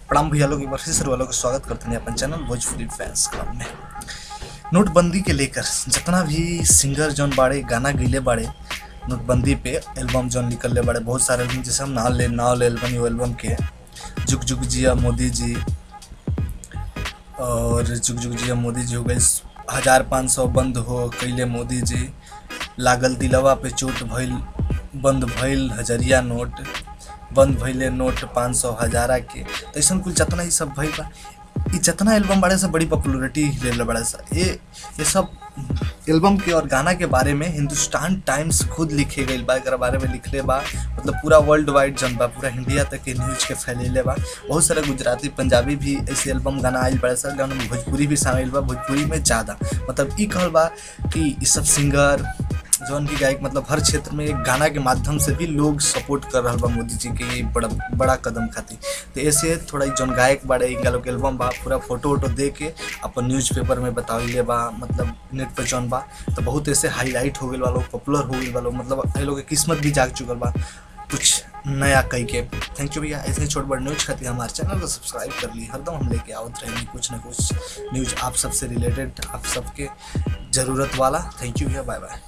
प्रणाम भैया लोग एक बार फिर से वालों का स्वागत करते हैं अपन चैनल भोजपुरी फैंस क्लब में नोटबंदी के लेकर जितना भी सिंगर जौन बाड़े गाना गीले बाड़े नोटबंदी पे एल्बम जौन निकलले बाड़े बहुत सारे एल्बम जैसे हम नाल ले नाल एल्बम यो एल्बम के जुग जुग जिया मोदी जी और जुग जुग जिया मोदी जी हो गई हजार पाँच सौ बंद हो कैले मोदी जी लागल दिलवा पे चोट भइल बंद भइल हजरिया नोट बंद भइले नोट पाँच सौ हजारा के तो ऐसा कुल जितना ही सब भइल बा ई जितना एल्बम बाड़े से बड़ी पॉपुलरिटी ले बाड़े सा ये ये सब एल्बम के और गाना के बारे में हिंदुस्तान टाइम्स खुद लिखे गई बा एकरा बारे में लिखले बा मतलब पूरा वर्ल्ड वाइड जन बा पूरा इंडिया तक के न्यूज के फैलेले बा बहुत सारे गुजराती पंजाबी भी ऐसे एल्बम गाना आयल बड़े सा गाना में भोजपुरी भी शामिल बा भोजपुरी में ज़्यादा मतलब ई कहल बा कि ई सब सिंगर जौन की गायक मतलब हर क्षेत्र में एक गाना के माध्यम से भी लोग सपोर्ट कर रहा बा मोदी जी के ये बड़ा बड़ा कदम खातिर तो ऐसे थोड़ा जौन गायक बाड़े इनका लोग एल्बम बा पूरा फोटो वोटो दे के अपन न्यूज़पेपर में बताइले बा मतलब नेट पे जौन बा तो बहुत ऐसे हाईलाइट हो गए बा लोग पॉपुलर हो गए बा लोग मतलब ये लोग के किस्मत भी जाग चुकल बा कुछ नया कई के थैंक यू भैया ऐसे ही छोट बड़ न्यूज खातिर हमारे चैनल को सब्सक्राइब कर ली हरदम हम लेके आवत रहेंगे कुछ ना कुछ न्यूज आप सबसे रिलेटेड आप सबके ज़रूरत वाला थैंक यू भैया बाय बाय